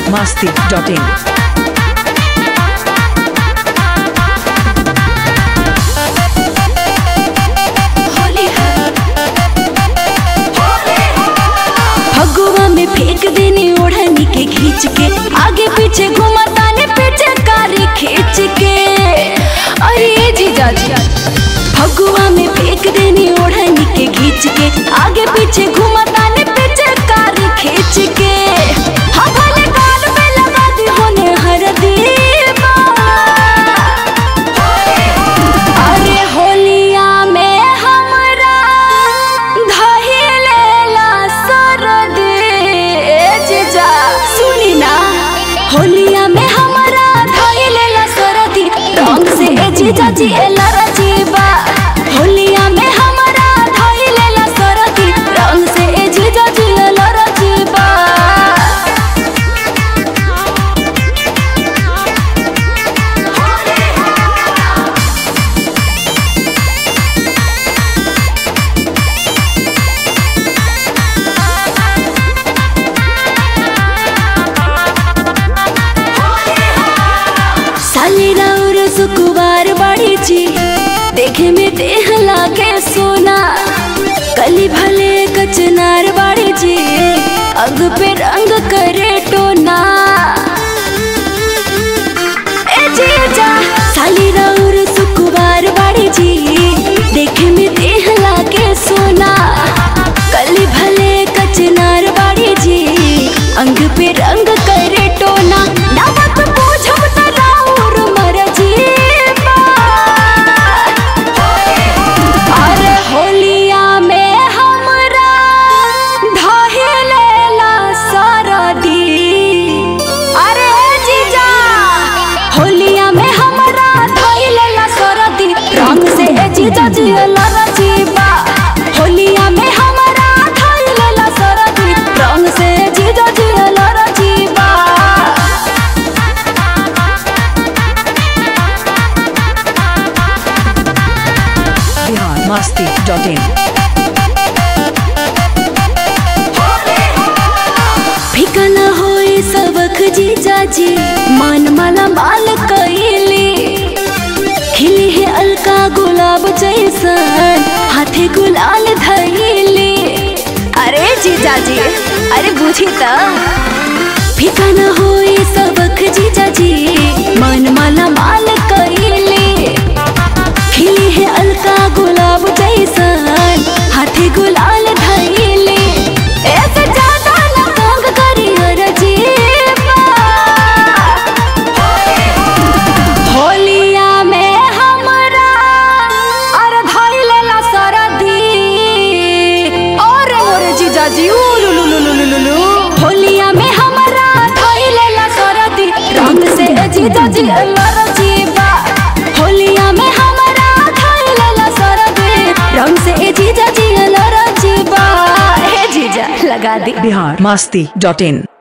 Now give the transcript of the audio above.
masti.in. Phagua में फेंक देने ओढ़नी के खींच के आगे पीछे घुमाता ने पीछे कारी खींच के अरे जीजा जी फगुआ में फेंक देने ओढ़नी के खींच के आगे पीछे घुमाता ने पीछे कारी खींच के हाँ भले कान में लगा दी होने हर दीवा अरे होलिया में हमरा धइलेला सरदे जीजा सुनी ना होलिया में हमरा धइलेला सरदी रंग से ए जीजा जी एला रजीबा होलिया में हमरा धइलेला सरदी रंग से ए जीजा जी एला रजीबा साली राउर सुकुबार बाड़ी जी देखे में देह लागे सोना कली भले कचनार बाड़ी जी अंग पे रंग करे टोना ए जीजा साली राउर सुकुबार बाड़ी जी देखे में देह लागे सोना कली भले कचनार बाड़ी जी अंग पे रंग करे टोना नामक पूछब त राउर मर जीवा अरे होलिया में हमरा धइलेला सरदी अरे जीजा होलिया में हमरा धइलेला सरदी रंग से ए जीजा जियला रजीबा होलिया में हमरा धइलेला सरदी रंग से ए जीजा जियला रजीबा Bihar masti.in. फिकन होई सबक जीजा जी मन माला माल कइले खिली है अलका गुलाब जैसन हाथे गुलाल धइले अरे जीजा जी अरे बुझी त फिकन होई सबक जीजा जी मन माला माल कइले खिली है अलका गुलाब जैसन हाथे गुलाल धइले ऐसे ज्यादा न तंग करी रजीबा होलिया में हमरा अर धइलेला सरदी और मोरे जीजा जी उलुलुलुलुलुलु होलिया में हमरा धइलेला सरदी रंग से ए जीजा जी लरजीबा होलिया में हमरा धइलेला सरदी रंग से ए जीजा जी लरजीबा हे जीजा लगा दी Bihar masti.in.